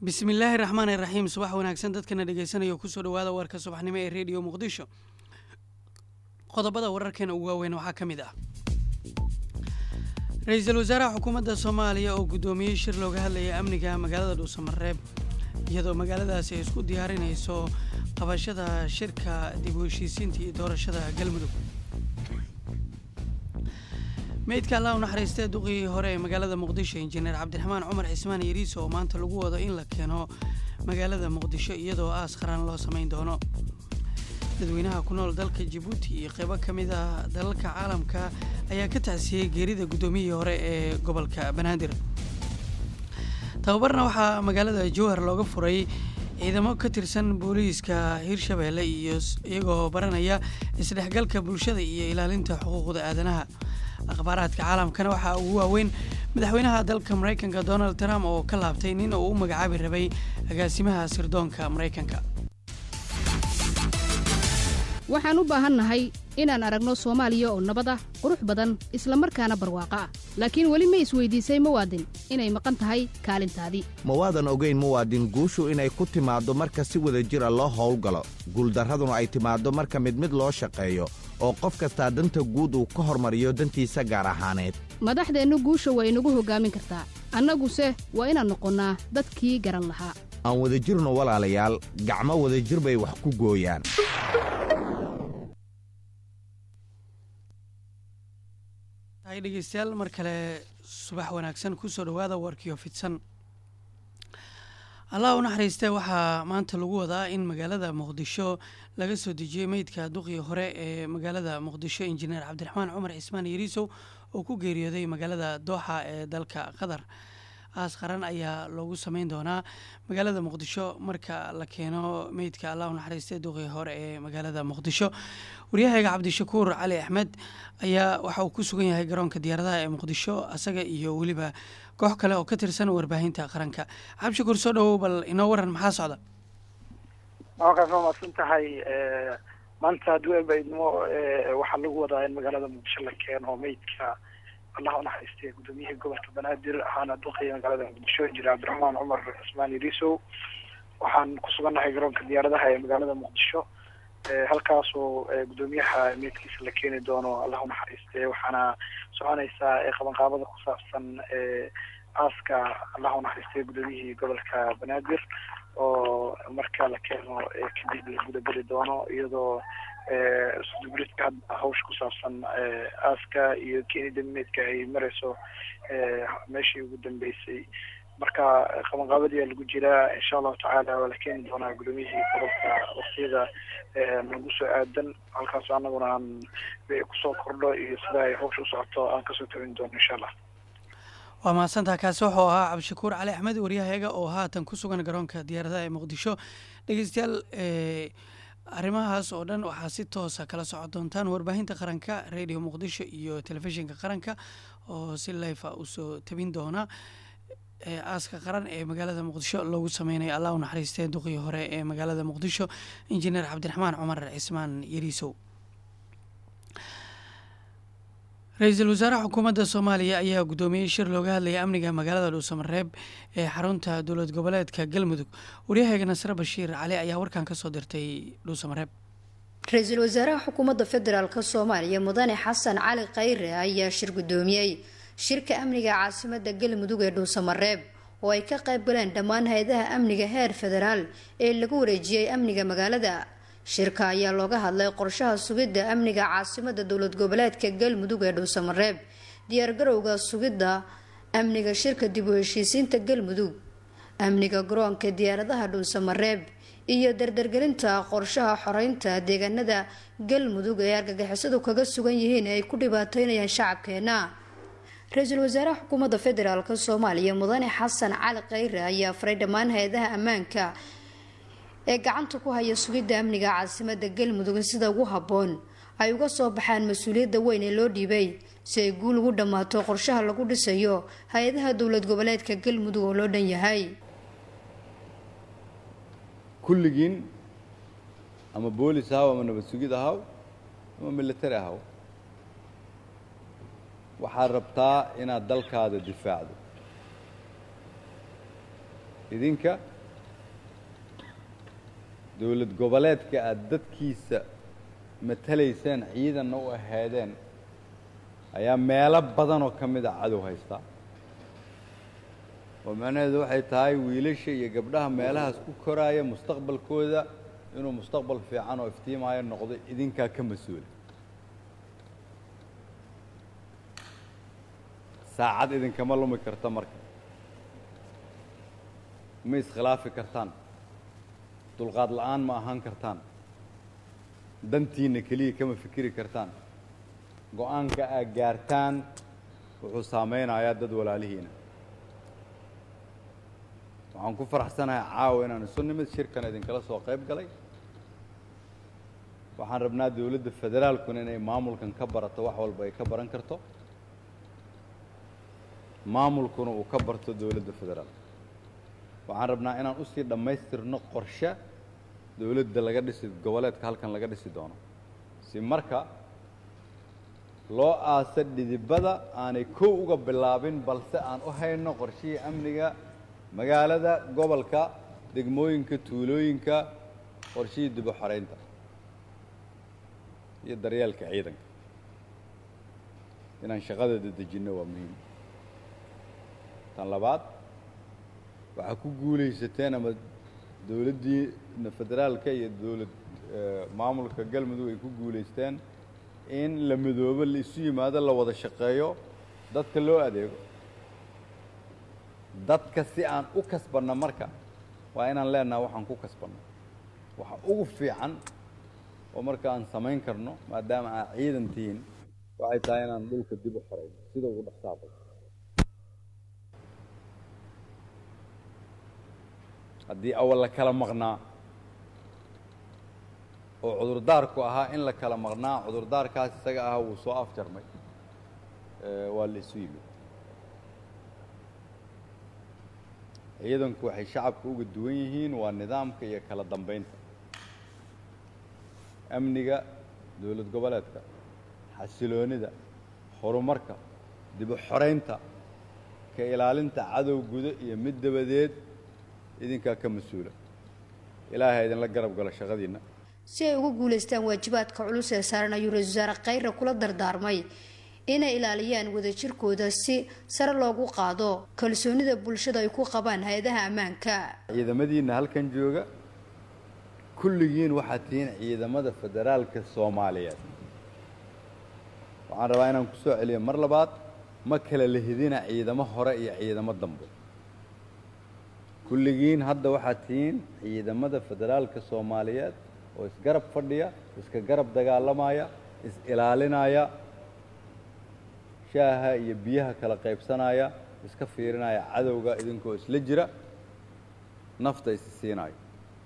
bismillaahi raxmaani raxiim subax wanaagsan dadkana dhegeysanaya kusoo dhawaada warka subaxnimo ee rediyo muqdisho qodobada wararkeena ugu waaweyn waxaa ka mid ah ra-iisul wasaaraha xukuumadda soomaaliya oo guddoomiyey shir looga hadlaya amniga magaalada dhuusamareeb iyadoo magaaladaasi ay isku diyaarinayso qabashada shirka dib u heshiisiinta iyo doorashada galmudug meydka allah u naxariistee duqii hore ee magaalada muqdisho injineer cabdiraxmaan cumar cismaan yariis oo maanta lagu wado in la keeno magaalada muqdisho iyadoo aas qaran loo samayn doono dadweynaha ku nool dalka jabuuti iyo qeybo ka mid ah dalalka caalamka ayaa ka tacsiyey geerida guddoomiyihii hore ee gobolka banaadir tababarna waxaa magaalada jowhar looga furay ciidamo ka tirsan booliiska hirshabeelle iyo iyagoo baranaya isdhexgalka bulshada iyo ilaalinta xuquuqda aadanaha akhbaaraadka caalamkana waxaa ugu waaweyn madaxweynaha dalka maraykanka donald trump oo ka laabtay nin uu u magacaabi rabay agaasimaha sirdoonka maraykanka waxaan u baahannahay inaan aragno soomaaliya oo nabad ah qurux badan isla markaana barwaaqo ah laakiin weli ma isweydiisay muwaadin inay maqan tahay kaalintaadii ma waadan ogayn muwaadin guushu inay ku timaaddo marka si wada jira loo howlgalo guuldarraduna ay timaaddo marka mid mid loo shaqeeyo oo qof kastaa danta guud uu ka hormariyo dantiisa gaar ahaaneed madaxdeennu guusha waa inagu hoggaamin kartaa annaguse waa inaan noqonnaa dadkii garan lahaa aan wadajirno walaalayaal gacmo wadajir bay wax ku gooyaan hay dhegeystayaal mar kale subax wanaagsan kusoo dhawaada warkiyo fidsan allah u naxariistee waxaa maanta lagu wadaa in magaalada muqdisho laga soo dejiyey meydka duqii hore ee magaalada muqdisho injineer cabdiraxmaan cumar cismaan yariisow oo ku geeriyooday magaalada dooxa ee dalka qatar aas qaran ayaa loogu sameyn doonaa magaalada muqdisho marka la keeno meydka allah u naxariistee duqii hore ee magaalada muqdisho waryahayga cabdishakuur cali axmed ayaa waxa uu ku sugan yahay garoonka diyaaradaha ee muqdisho asaga iyo weliba koox kale oo ka tirsan warbaahinta qaranka cabdishakuur soo dhawow bal inoo waran maxaa socda maakaas waa maadsan tahay maanta duebaidmo waxaa lagu wadaa in magaalada muqdisho la keeno meydka allah unaxariistay gudoomiyihii gobolka banaadir ahaana duqii magaalada muqdisho jira cabdiraxmaan cumar cismaan yariisow waxaan ku sugannahay garoonka diyaaradaha ee magaalada muqdisho halkaasoo gudoomiyaha meydkiisa la keeni doono allah unaxariiste waxaana soconaysaa qabanqaabada ku saabsan aaska allah unaxariistay gudoomiyihii gobolka banaadir oo marka la keeno kadib la gudageli doono iyadoo sudubridka hadda hawsha ku saabsan aaska iyo keenida meydka ay mareyso meeshii ugu dambeysay marka qabanqaabadiyaa lagu jiraa insha allahu tacaala waa la keeni doonaa gudoomiyihii gobolka waktiyada nagu soo aadan halkaas anaguna aan kusoo kordho iyo sida ay hawsha u socoto aan kasoo tabin doono insha allah waa mahadsantaha kaasi wuxuu ahaa cabdishakuur cali axmed waryahayaga oo haatan ku sugan garoonka diyaaradaha ee muqdisho dhegeystayaal arrimahaas oo dhan waxaa si toosa kala socon doontaan warbaahinta qaranka radio muqdisho iyo telefishinka qaranka oo si lifa usoo tabin doona aaska qaran ee magaalada muqdisho loogu sameynayo allah u naxariistee duqii hore ee magaalada muqdisho injineer cabdiraxmaan cumar cismaan yariisow ra-iisul wasaaraha xukuumadda soomaaliya ayaa guddoomiyey shir looga hadlaya amniga magaalada dhuusamareeb ee xarunta dowlad goboleedka galmudug waryahayga nasre bashiir cali ayaa warkan kasoo dirtay dhuusamareeb ra-iisul wasaaraha xukuumadda federaalk soomaaliya mudane xasan cali khayre ayaa shir guddoomiyey shirka amniga caasimada galmudug ee dhuusamareeb oo ay ka qayb galeen dhammaan hay-adaha amniga heer federaal ee lagu wareejiyey amniga magaalada shirka ayaa looga hadlay qorshaha sugidda amniga caasimada dowlad goboleedka galmudug ee dhuusamareeb diyaargarowga sugidda amniga shirka dib u heshiisiinta galmudug amniga garoonka diyaaradaha dhuusamareeb iyo dardargelinta qorshaha xoreynta deegaanada galmudug ee argagixisadu kaga sugan yihiin ee ay ku dhibaateynayaan shacabkeena ra-iisul wasaaraha xukuumadda federaalk soomaaliya mudane xasan cali khayre ayaa faray dhammaan hay-adaha ammaanka ee gacanta ku haya sugidda amniga caasimada galmudug in sida ugu habboon ay uga soo baxaan mas-uuliyadda weyn ee loo dhiibay si ay guul ugu dhammaato qorshaha lagu dhisayo hay-adaha dowlad goboleedka galmudug oo loo dhan yahay kulligiin ama boolis ahaw ama nabad sugid ahaw ama military ahaw waxaad rabtaa inaad dalkaada difaacdo idinka dowlad goboleedka aada dadkiisa matalayseen ciidanna u ahaadeen ayaa meelo badanoo ka mid a cadow haystaa oo macnaheedu waxay tahay wiilasha iyo gabdhaha meelahaas ku koraaya mustaqbalkooda inuu mustaqbal fiican oo iftiimaayo noqdo idinkaa ka mas-uula saacad idinkama lumi karta marka ma iskhilaafi kartaan dulqaad la'aan ma ahaan kartaan dantiinna keliya kama fikiri kartaan go-aanka aad gaartaan wuxuu saameynayaa dad walaalihiina waxaan ku faraxsanahay caawa inaan isu nimid shirkan idinkala soo qayb galay waxaan rabnaa dowladda federaalkuna inay maamulkan ka barato wax walba ay ka baran karto maamulkuna uu ka barto dowladda federaalka waxaan rabnaa inaan usii dhammaystirno qorshe dowladda laga dhisi goboleedka halkan laga dhisi doono si marka loo aasa dhidibada aanay kow uga bilaabin balse aan u hayno qorshihii amniga magaalada gobolka degmooyinka tuulooyinka qorshihii dib u xoreynta iyo daryeelka ciidanka inaan shaqada dedejinno waa muhiim tan labaad waxaa ku guulaysateen ama dowladdiina federaalka iyo dowlad maamulka galmudug ay ku guulaysteen in la midoobo la isu yimaado la wada shaqeeyo dadka loo adeego dadka si aan u kasbanno marka waa inaan leenaha waxaan ku kasbanno waxa ugu fiican oo marka aan samayn karno maadaama aa ciidan tihiin waxay tahay inaan dhulka dib u xorayno sida ugu dhaqsaaqo haddii awal la kala maqnaa oo cudurdaarku ahaa in la kala maqnaa cudurdaarkaas isaga ahaa wuu soo afjarmay waa la isu yimid ciidanku waxay shacabka uga duwan yihiin waa nidaamka iyo kala dambeynta amniga dowlad goboleedka xasiloonida horumarka dib u xoreynta ka ilaalinta cadow gudo iyo mid dabadeed idinkaa ka mas-uula ilaahay idinla garab galo shaqadiinna si ay ugu guulaystaan waajibaadka culus ee saaran ayuu ra-isul wasaare khayre kula dardaarmay inay ilaaliyaan wadajirkooda si sare loogu qaado kalsoonida bulshada ay ku qabaan hay-adaha ammaanka ciidamadiinna halkan jooga kulligiin waxaad tihiin ciidamada federaalka soomaaliyeed waxaan rabaa inaan ku soo celiyo mar labaad ma kala lehidina ciidamo hore iyo ciidamo dambe kulligiin hadda waxaad tihiin ciidamada federaalka soomaaliyeed oo isgarab fadhiya iska garab dagaalamaya is-ilaalinaya shaaha iyo biyaha kala qaybsanaya iska fiirinaya cadowga idinkoo isla jira nafta isi siinayo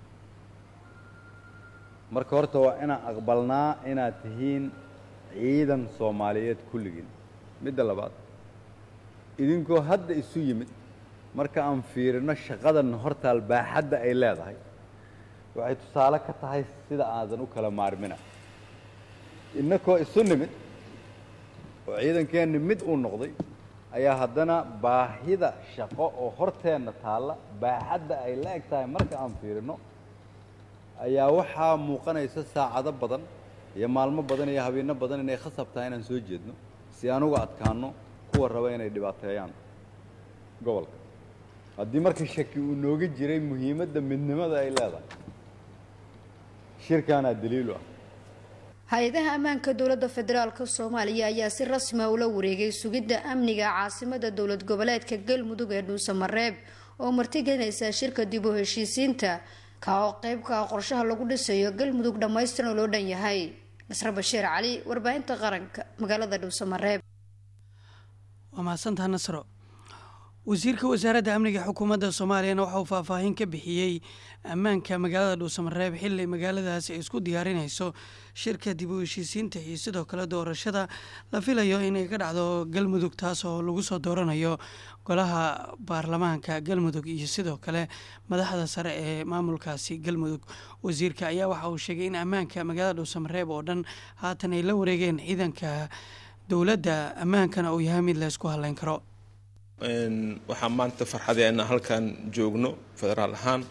marka horta waa inaan aqbalnaa inaad tihiin ciidan soomaaliyeed kulligiin midda labaad idinkoo hadda isu yimid marka aan fiirino shaqadan hortaal baaxadda ay leedahay waxay tusaale ka tahay sida aadan u kala maarmina innakoo isu nimid oo ciidankeenni mid uu noqday ayaa haddana baahida shaqo oo horteenna taalla baaxadda ay la eg tahay marka aan fiirino ayaa waxaa muuqanaysa saacado badan iyo maalmo badan iyo habeeno badan inay khasab tahay inaan soo jeedno si aan uga adkaano kuwa raba inay dhibaateeyaan gobolka haddii marka shaki uu nooga jiray muhiimadda midnimada ay leedahay shirkaanaa daliilu ah hay-adaha ammaanka dowladda federaalk soomaaliya ayaa si rasmi a ula wareegay sugidda amniga caasimada dowlad goboleedka galmudug ee dhuusamareeb oo martigelinaysa shirka dib u heshiisiinta ka oo qeybka ah qorshaha lagu dhisayo galmudug dhammaystiran oo loo dhan yahay nasre bashiir cali warbaahinta qaranka magaalada dhuusamareeb waa mahadsantaha nasro wasiirka wasaaradda amniga xukuumadda soomaaliyana waxa uu faahfaahin ka bixiyey ammaanka magaalada dhuusamareeb xili magaaladaasi ay isku diyaarinayso shirka dib u heshiisiinta iyo sidoo kale doorashada la filayo inay ka dhacdo galmudug taas oo lagu soo dooranayo golaha baarlamaanka galmudug iyo sidoo kale madaxda sare ee maamulkaasi galmudug wasiirka ayaa waxa uu sheegay in ammaanka magaalada dhuusamareeb oo dhan haatan ay la wareegeen ciidanka dowladda ammaankana uu yahay mid la ysku haleyn karo waxaa maanta farxadee inaan halkan joogno federaal ahaan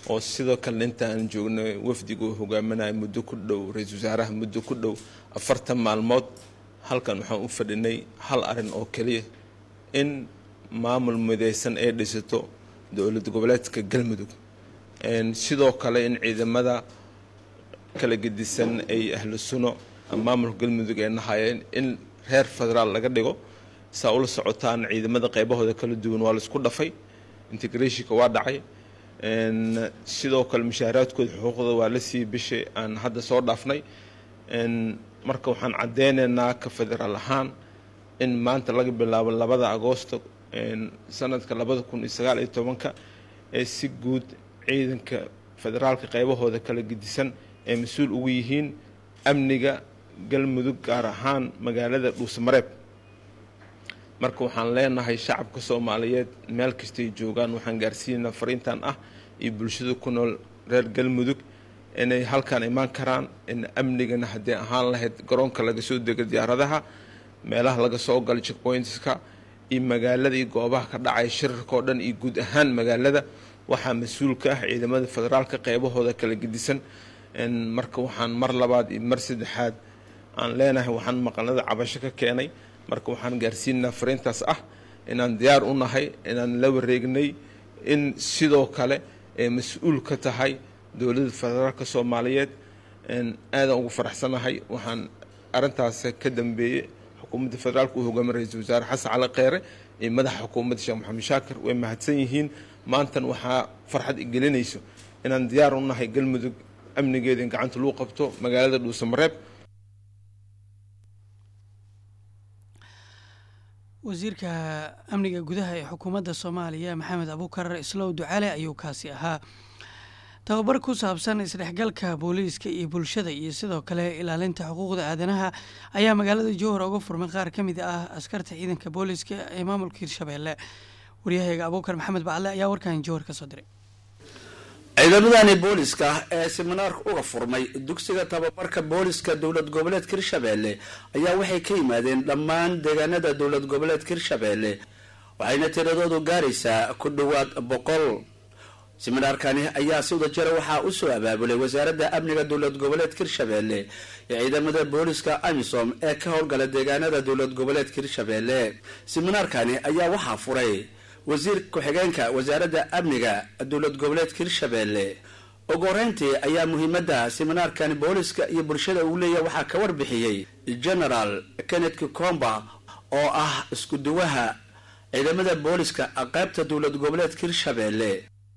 oo sidoo kale inta aan joognay wafdiga uu hogaaminaya muddo ku dhow ra-iisul wasaaraha muddo ku dhow afartan maalmood halkan waxaan u fadhinay hal arin oo keliya in maamul mideysan ay dhisato dowlad goboleedka galmudug sidoo kale in ciidamada kala gedisan ay ahlu suno maamulka galmudug ay nahayeen in reer federaal laga dhigo saa ula socotaan ciidamada qeybahooda kala duwan waa laisku dhafay integrationka waa dhacay sidoo kale mushaaraadkooda xuquuqda waa la siiyey bishii aan hadda soo dhaafnay marka waxaan caddeynaynaa ka federaal ahaan in maanta laga bilaabo labada agoosto sanadka labada kun iyo sagaal iyo tobanka ee si guud ciidanka federaalka qeybahooda kala gedisan ay mas-uul ugu yihiin amniga galmudug gaar ahaan magaalada dhuusamareeb marka waxaan leenahay shacabka soomaaliyeed meel kastay joogaan waxaan gaarsiinaa fariintan ah iyo bulshada ku nool reer galmudug inay halkaan imaan karaan in amnigana haddii ahaan lahayd garoonka laga soo dego diyaaradaha meelaha laga soo galo checkpointska iyo magaalada iyo goobaha ka dhacaya shirarka oo dhan iyo guud ahaan magaalada waxaa mas-uul ka ah ciidamada federaalka qeybahooda kala gedisan marka waxaan mar labaad iyo mar saddexaad aan leenahay waxaan maqalnada cabasho ka keenay marka waxaan gaarsiinaa fariintaas ah inaan diyaar u nahay inaan la wareegnay in sidoo kale ay mas-uul ka tahay dowladda federaalka soomaaliyeed aadaan ugu faraxsanahay waxaan arintaas ka dambeeyey xukuumadda federaalka uu hogaamiy ra-iisul wasaare xasan cali kheyre iyo madaxa xukuumadda sheekh maxamed shaakir way mahadsan yihiin maantan waxaa farxad igelinayso inaan diyaar u nahay galmudug amnigeeda in gacanta lagu qabto magaalada dhuusamareeb wasiirka amniga gudaha ee xukuumadda soomaaliya maxamed abuukar islow ducale ayuu kaasi ahaa tababar ku saabsan isdhexgalka booliiska iyo bulshada iyo sidoo kale ilaalinta xuquuqda aadanaha ayaa magaalada jowhar uga furmay qaar ka mid ah askarta ciidanka booliiska ee maamulka hirshabeelle waryahayga abuukar maxamed bacale ayaa warkan jowhar ka soo diray ciidamadani booliska ee siminaarka uga furmay dugsiga tababarka booliska dowlad goboleedka hirshabeelle ayaa waxay ka yimaadeen dhammaan deegaanada dowlad goboleedka hirshabeelle waxayna tiradoodu gaaraysaa ku dhowaad boqol siminaarkani ayaa si wada jira waxaa usoo abaabulay wasaaradda amniga dowlad goboleedka hirshabeelle ee ciidamada booliska amisom ee ka howlgala deegaanada dowlad goboleedka hirshabeelle siminaarkani ayaa waxaa furay wasiir ku-xigeenka wasaaradda amniga dowlad goboleedka hirshabeelle ugu horeyntii ayaa muhiimadda siminaarkani booliska iyo bulshada uu leeyahay waxaa ka warbixiyey generaal kenneth kikomba oo ah isku duwaha ciidamada booliska qaybta dowlad goboleedka hirshabeelle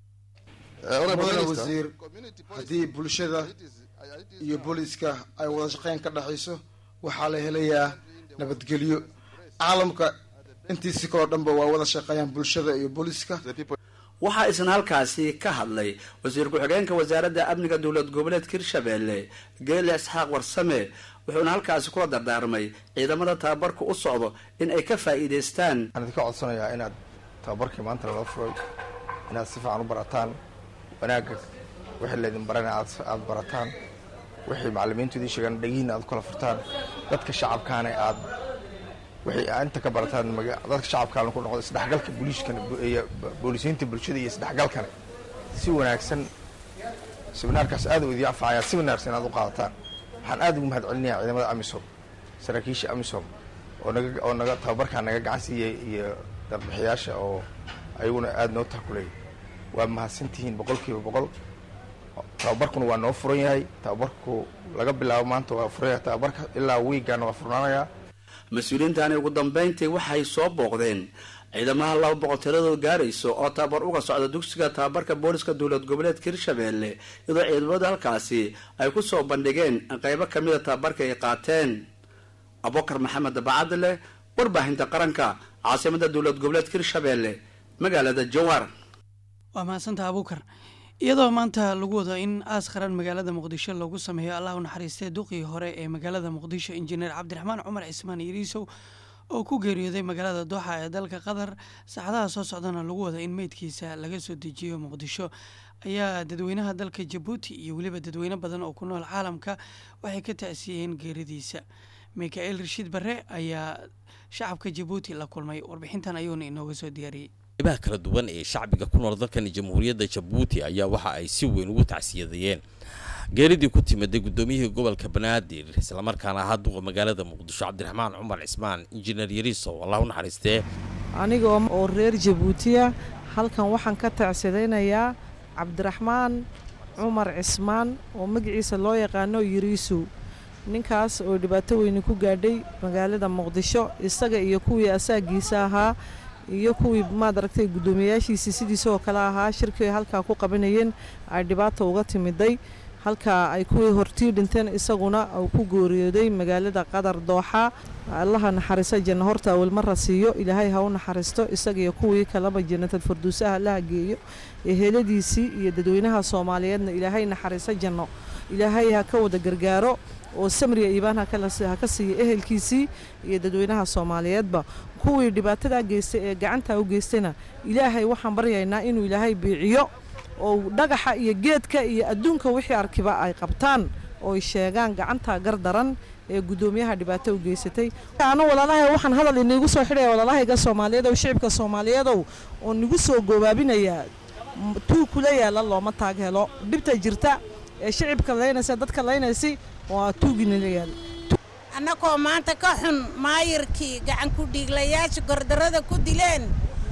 mudane wasiir haddii bulshada iyo booliiska ay wada shaqeyn ka dhexayso waxaa la helayaa nabadgelyo caalamka intiisi kaloo dhanba waa wada shaqeeyaan bulshada iyo booliiska waxaa isna halkaasi ka hadlay wasiir ku-xigeenka wasaaradda amniga dowlad goboleedka hirshabeelle geele isxaaq warsame wuxuuna halkaasi kula dardaarmay ciidamada tababarka u socdo in ay ka faa'iidaystaan waxaan idinka codsanayaa inaad tababarkii maanta lala furay inaad si fiican u barataan wanaagga wixii laydin barana aad barataan wixii macalimiintu idin sheegaan dhegihiina aad kala furtaan dadka shacabkaana aad wixii inta ka barataan dadka shacabkaana ku noqdo isdhexgalka booliiskana iyo boolisiinta bulshada iyo isdhexgalkana si wanaagsan siminaarkaas aad u idin anfacaya si wanaagsan aad u qaadataan waxaan aad ugu mahad celinayaa ciidamada amisom saraakiisha amisom oo naga oo naga tababarkaa naga gacan siiyey iyo darbixiyaasha oo ayaguna aada noo takuleeyay waa mahadsantihiin boqolkiiba boqol tababarkuna waa noo furan yahay tababarku laga bilaabo maanta waa furan yahay tababarka ilaa wiigana waa furnaanayaa mas-uuliyiintani ugu dambeyntii waxay soo booqdeen ciidamaha laba boqol tiradoo gaarayso oo tababar uga socda dugsiga tababarka booliska dowlad goboleedka hirshabeelle iyadoo ciidamada halkaasi ay ku soo bandhigeen qeybo kamida tababarka ay qaateen abubakar maxamed bacadle warbaahinta qaranka caasimada dowlad goboleedka hirshabeelle magaalada jowhar waa mahadsantaha abuukar iyadoo maanta lagu wado in aas qaran magaalada muqdisho loogu sameeyo allah u naxariistay duqii hore ee magaalada muqdisho injineer cabdiraxmaan cumar cismaan yariisow oo ku geeriyooday magaalada dooxa ee dalka qatar saacadaha soo socdana lagu wada in meydkiisa laga soo dejiyo muqdisho ayaa dadweynaha dalka jabuuti iyo weliba dadweyne badan oo ku nool caalamka waxay ka ta'siyeen geeridiisa mikael rashiid barre ayaa shacabka jabuuti la kulmay warbixintan ayuuna inooga soo diyaariyey qeybaha kala duwan ee shacbiga ku nool dalkani jamhuuriyadda jabuuti ayaa waxa ay si weyn ugu tacsiyadayeen geeridii ku timiday guddoomiyihii gobolka banaadir islamarkaana ahaa duqa magaalada muqdisho cabdiraxmaan cumar cismaan injineer yariisow allah u naxariistee aniga oo reer jabuutiya halkan waxaan ka tacsidaynayaa cabdiraxmaan cumar cismaan oo magaciisa loo yaqaano yariisow ninkaas oo dhibaato weyni ku gaadhay magaalada muqdisho isaga iyo kuwii asaagiisa ahaa iyo kuwii maad aragtay guddoomiyayaashiisii sidiisa oo kale ahaa shirkii ay halkaa ku qabanayeen ay dhibaata uga timiday halkaa ay kuwii hortii dhinteen isaguna uu ku gooriyooday magaalada qadar dooxa allaha naxariisa janno horta awalmara siiyo ilaahay ha u naxariisto isaga iyo kuwii kaleba jannatal farduusaha allaha geeyo eheladiisii iyo dadweynaha soomaaliyeedna ilaahay naxariisa janno ilaahay ha ka wada gargaaro oo samriya iibaan ha ka siiya ehelkiisii iyo dadweynaha soomaaliyeedba kuwii dhibaatadaa geystay ee gacantaa u geystayna ilaahay waxaan baryaynaa inuu ilaahay biiciyo oo dhagaxa iyo geedka iyo adduunka wixii arkiba ay qabtaan oo ay sheegaan gacantaa gardaran ee guddoomiyaha dhibaato u geysatay ana walaalahay waxaan hadal iniigu soo xidhaya walaalahayga soomaaliyeedow shicibka soomaaliyeedow oo nigu soo goobaabinayaa tuu kula yaala looma taag helo dhibta jirta ee shicibka laynaysa dadka laynaysi waa tuuginala yaala annagoo maanta ka xun maayirkii gacan ku dhiiglayaasha gordarrada ku dileen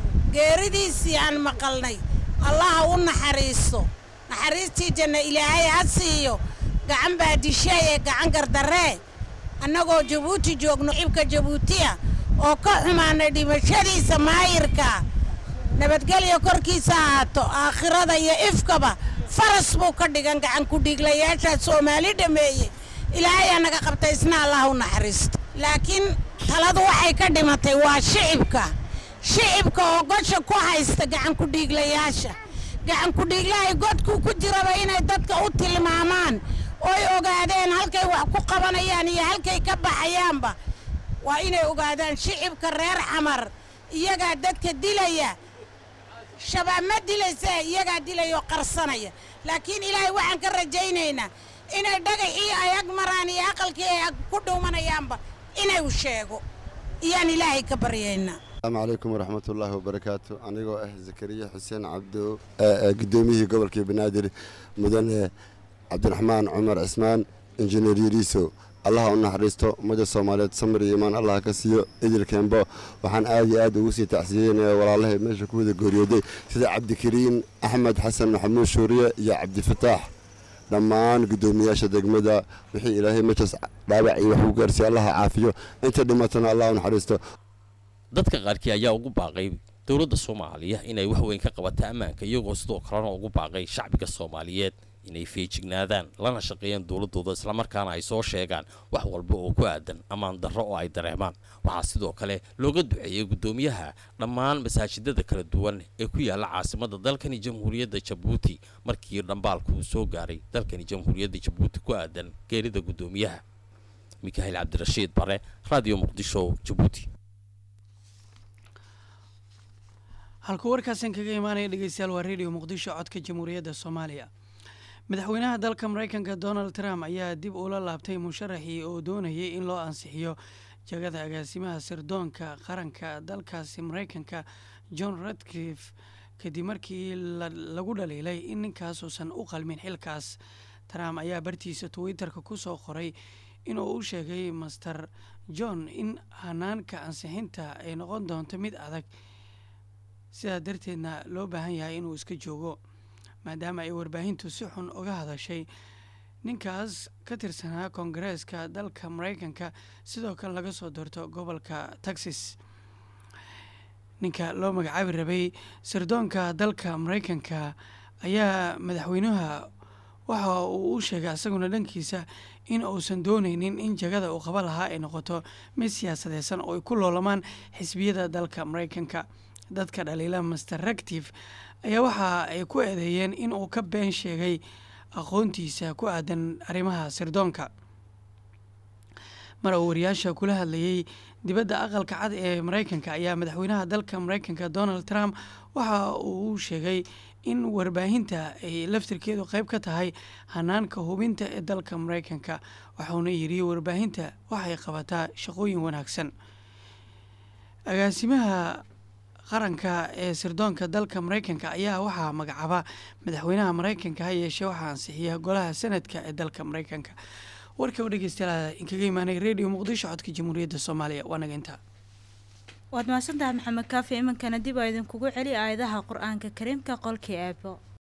geeridiisii aan maqalnay allaha u naxariiso naxariistii janna ilaahay ha siiyo gacan baa dishay ee gacan gardarree annagoo jabuuti joogno cibka jabuutiya oo ka xumaanay dhimashadiisa maayirka nabadgelya korkiisa ahaato aakhirada iyo ifkaba faras buu ka dhigan gacan ku dhiiglayaashaa soomaali dhammeeye ilaahay aa naga qabta isna allah u naxariisto laakiin taladu waxay ka dhimatay waa shicibka shicibka oo gosha ku haysta gacan ku dhiiglayaasha gacan ku dhiiglahay godkuu ku jiraba inay dadka u tilmaamaan oy ogaadeen halkay wax ku qabanayaan iyo halkay ka baxayaanba waa inay ogaadaan shicibka reer xamar iyagaa dadka dilaya shabaab ma dilaysa iyagaa dilaya oo qarsanaya laakiin ilaahay waxaan ka rajaynaynaa inay dhagaxii ay ag maraan iyo aqalkii ay ag ku dhuumanayaanba inay u sheego iyaan ilaahay ka baryaynaa asalaamu calaykum waraxmat ullaahi wabarakaatu anigoo ah zakariya xuseen cabdo guddoomiyihii gobolkii banaadir mudane cabdiraxmaan cumar cismaan injineer yariiso allaha u naxariisto ummadda soomaaliyeed samir iyo imaan allaha ka siiyo idil kembo waxaan aad iyo aad ugu sii tacsiyeynaya walaalahay meesha ku wada geeriyooday sida cabdikariin axmed xasan maxamuud shuuriye iyo cabdifataax dhammaan guddoomiyaasha degmada wixii ilaahay meeshaas dhaawac iyo wax u gaarsiiya allaha caafiyo inta dhimatana allah u naxariisto dadka qaarkii ayaa ugu baaqay dowladda soomaaliya inay wax weyn ka qabata ammaanka iyagoo sidoo kalena ugu baaqay shacbiga soomaaliyeed inay feejignaadaan lana shaqeeyaan dowladooda islamarkaana ay soo sheegaan wax walba oo ku aadan ammaan darro oo ay dareemaan waxaa sidoo kale looga duceeyey guddoomiyaha dhammaan masaajidada kala duwan ee ku yaala caasimada dalkani jamhuuriyadda jabuuti markii dhambaalku uu soo gaaray dalkani jamhuuriyadda jabuuti ku aadan geerida guddoomiyaha mikahiil cabdirashiid bare radio muqdisho jabuuti halkuu warkaasan kaga imaanaya dhegeystayaal waa radio muqdisho codka jamhuuriyadda soomaaliya madaxweynaha dalka mareykanka donald trump ayaa dib ula laabtay musharaxii oo doonayay in loo ansixiyo jagada agaasimaha sirdoonka qaranka dalkaasi mareykanka john radcliffe kadib markii lagu dhaliilay in ninkaasuusan u qalmin xilkaas trump ayaa bartiisa twitterka ku soo qoray inuu u sheegay master john in hanaanka ansixinta ay noqon doonto mid adag sidaa darteedna loo baahan yahay inuu iska joogo maadaama ay warbaahintu si xun uga hadashay ninkaas ka tirsanaa koongareeska dalka mareykanka sidoo kale laga soo doorto gobolka texas ninka loo magacaabi rabay sirdoonka dalka mareykanka ayaa madaxweynaha waxa uu u sheegay isaguna dhankiisa in uusan dooneynin in jagada uu qaba lahaa ay noqoto mid siyaasadeysan oo ay ku loolamaan xisbiyada dalka mareykanka dadka dhaliila master ractive ayaa waxa ay ku eedeeyeen in uu ka been sheegay aqoontiisa ku aadan arrimaha sirdoonka mar uu wariyaasha kula hadlayay dibadda aqalka cad ee mareykanka ayaa madaxweynaha dalka mareykanka donald trump waxa uu sheegay in warbaahinta ay laftirkeedu qeyb ka tahay hanaanka hubinta ee dalka mareykanka waxauna yidhi warbaahinta waxay qabataa shaqooyin wanaagsan agaasimaha qaranka ee sirdoonka dalka maraykanka ayaa waxaa magacaaba madaxweynaha maraykanka ha yeeshee waxaa ansixiya golaha sanadka ee dalka maraykanka warka u dhegeystayaal inkaga imaanay radio muqdisho codka jamhuuriyadda soomaaliya waa naga intaa waad mahadsantahay maxamed kaafi iminkana dib aa idinkugu celi aayadaha qur-aanka kariimka qolkii eebo